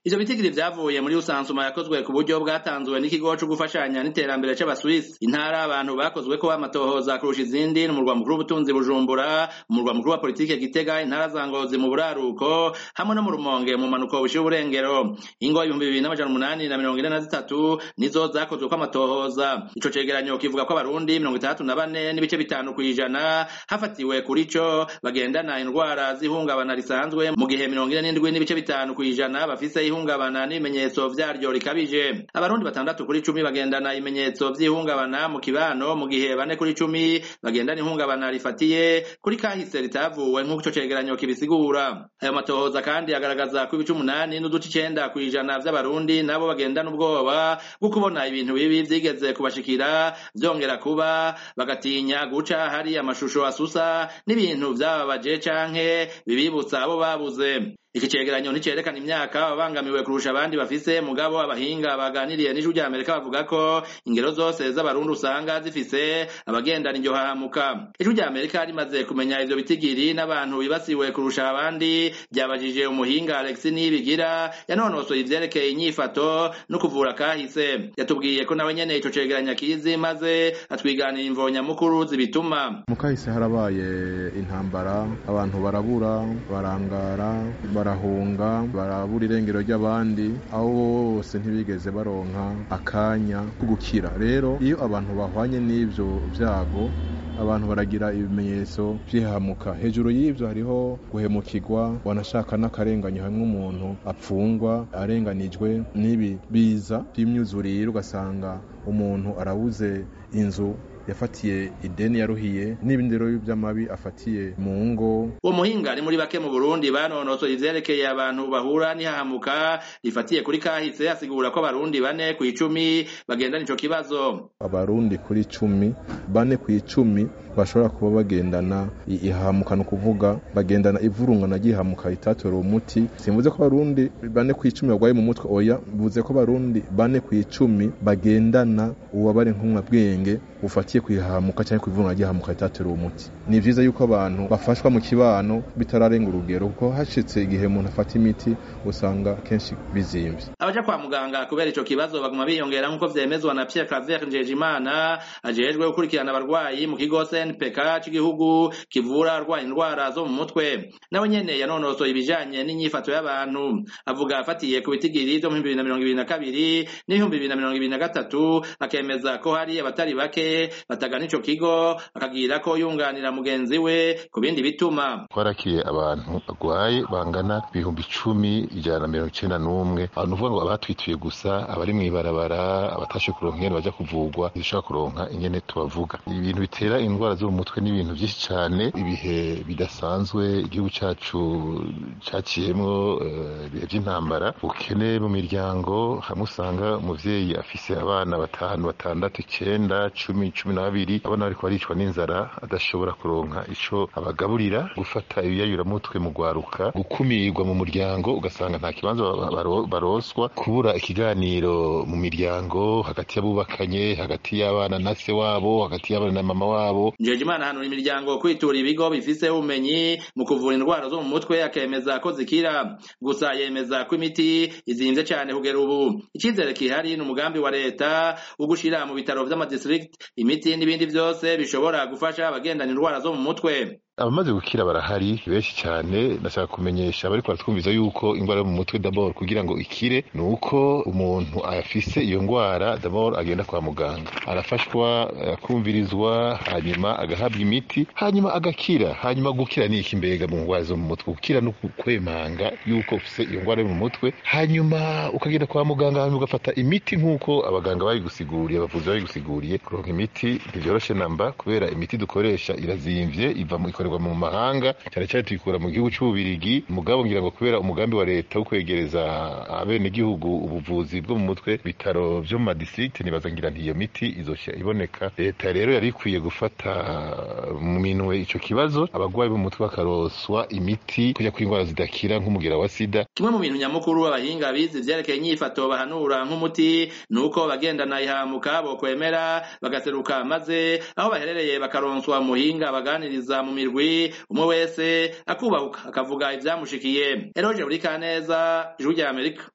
ivyo bitigiri vyavuye muri rusansuma yakozwe ku buryo bwatanzwe n'ikigo co gufashanya n'iterambere c'abaswisi intara abantu bakozweko amatohoza kurusha izindi n'umurwa mukuru w'ubutunzi bujumbura umurwa mukuru wa politike gitega intara za ngozi mu buraruko hamwe no mu rumonge mu manuko bushira uburengero ingo ibihumbi bibiri n'amajana umunani na mirongo ine na zitatu nizo zakozweko amatohoza ico cegeranyo kivuga ko abarundi mirongo itandatu na bane n'ibice bitanu kw'ijana hafatiwe kuri co bagendana indwara z'ihungabana risanzwe mu gihe mirongo ine n'indwi n'ibice bitanu kw'ijana bafise ihungabana n'ibimenyetso vyaryo rikabije abarundi batandatu kuri cumi bagendana ibimenyetso vy'ihungabana mu kibano mu gihe bane kuri cumi bagendana ihungabana rifatiye kuri kahise ritavuwe nk'uko ico cegeranyo kibisigura ayo matohoza kandi agaragaza ko ibice umunani n'uduce icenda kw'ijana vy'abarundi nabo bagendana ubwoba bwo kubona ibintu bibi vyigeze kubashikira vyongera kuba bagatinya guca hari amashusho asusa n'ibintu vyababaje canke bibibutsa abo babuze iki cegeranyo nticerekana imyaka ababangamiwe kurusha abandi bafise mugabo abahinga baganiriye n'ijwi rya amerika bavuga ko ingero zose z'abarundi usanga zifise abagendana iryo hahamuka ijwi rya amerika rimaze kumenya ivyo bitigiri n'abantu bibasiwe kurusha abandi ryabajije umuhinga alex nibigira yanonosoye ivyerekeye inyifato no kuvura kahise yatubwiye ko nawe nyene ico cegeranyo akizi maze atwiganira imvo nyamukuru zibituma mu kahise harabaye intambara abantu barabura barangara barahunga barabura irengero ry'abandi aho bose ntibigeze baronka akanya ko gukira rero iyo abantu bahwanye n'ivyo vyago abantu baragira ibimenyetso vy'ihamuka hejuru y'ivyo hariho guhemukirwa wanashaka n'akarenganyo hamwe umuntu apfungwa arenganijwe n'ibi biza vy'imyuzurire ugasanga umuntu arabuze inzu yafatiye ideni yaruhiye n'ibindi rero vy'amabi afatiye mu ngo uwo muhinga ari muri bake mu burundi banonosoye ivyerekeye abantu bahura n'ihahamuka rifatiye kuri kahise asigura ko abarundi bane kw'icumi bagendana ico kibazo abarundi kuri cumi bane kw'icumi bashobora kuba bagendana ihahamuka ni ukuvuga bagendana ivurungana ry'ihahamuka ritatora umuti simvuze ko abarundi bane kw'icumi barwaye mu mutwe oya mvuze ko abarundi bane kw'icumi bagendana ububabare nkumwabwenge bufatiye kwihahamuka cyangwa kwivurungana ry'ihahamuka ritatora umuti ni vyiza yuko abantu bafashwa mu kibano bitararenga urugero kuko hashitse igihe umuntu afata imiti usanga kenshi bizimvye abaja kwa muganga kubera ico kibazo baguma biyongera nk'uko vyemezwa na Pierre Claver Njejimana ajejwe gukurikirana abarwayi mu kigo CNPK c'igihugu kivura arwaye indwara zo mu mutwe nawe nyene yanonosoye ibijanye n'inyifato y'abantu avuga afatiye ku bitigiri vyo mu bibiri na mirongo ibiri na kabiri n'ibihumbi bibiri na mirongo ibiri na gatatu akemeza ko hari abatari bake batagana ico kigo akagira ko yunganira mugenzi we ku bindi bituma twarakiye abantu bagwaye bangana ibihumbi icumi ijana na mirongo icenda n'umwe abantu uvuga ngo abatwituye gusa abari mw'ibarabara abatashe kuronka ingene baja kuvugwa ntibishobora kuronka ingene tubavuga ibintu bitera indwara zo mu mutwe n'ibintu vyinshi cane ibihe bidasanzwe igihugu cacu caciyemwo ibihe vy'intambara ubukene mu miryango hamwe usanga umuvyeyi afise abana batanu batandatu icenda cumi cumi na babiri abana bariko baricwa n'inzara adashobora kuronka ico abagaburira gufata ibiyayuramutwe mu gwaruka gukumirwa mu muryango ugasanga nta kibanza baroswa kubura ikiganiro mu miryango hagati y'abubakanye hagati y'abana na se wabo hagati y'abana na mama wabo Njejimana hanura imiryango kwitura ibigo bifise ubumenyi mu kuvura indwara zo mu mutwe akemeza ko zikira gusa yemeza ko imiti izimvye cane kugera ubu icizere kihari ni umugambi wa leta wo gushira mu bitaro vy'amadistrict imiti n'ibindi vyose bishobora gufasha abagendana indwara zo mu mutwe abamaze gukira barahari benshi cyane ndashaka kumenyesha abari baratwumviza yuko indwara yo mu mutwe d'abord kugira ngo ikire ni uko umuntu afise iyo ndwara d'abord agenda kwa muganga arafashwa akumvirizwa hanyuma agahabwa imiti hanyuma agakira hanyuma gukira ni iki mbega mu ndwara zo mu mutwe gukira no kwemanga yuko ufise iyo ndwara yo mu mutwe hanyuma ukagenda kwa muganga hanyuma ugafata imiti nk'uko abaganga babigusiguriye abavuzi babigusiguriye kuronka imiti ntivyoroshe namba kubera imiti dukoresha irazimvye iva mu ikorerwa mu mahanga cyane cyane tuyikura mu gihugu c'ububirigi mugabo ngira ngo kubera umugambi wa leta wo kwegereza abenegihugu ubuvuzi bwo mu mutwe bitaro vyo mu madistrict nibaza ngira nti iyo miti izoshya iboneka leta rero yari ikwiye gufata mu minwe ico kibazo abagwayi bo mu mutwe bakaroswa imiti kuja kuri indwara zidakira nk'umugera wa sida kimwe mu bintu nyamukuru abahinga bize ivyerekeye inyifato bahanura nk'umuti nuko bagendana ihamuka bokwemera bagaseruka maze aho baherereye bakaronswa muhinga baganiriza mu mirwi umwe wese akubahuka akavuga ivyamushikiye eroje buri kaneza ijwi rya amerika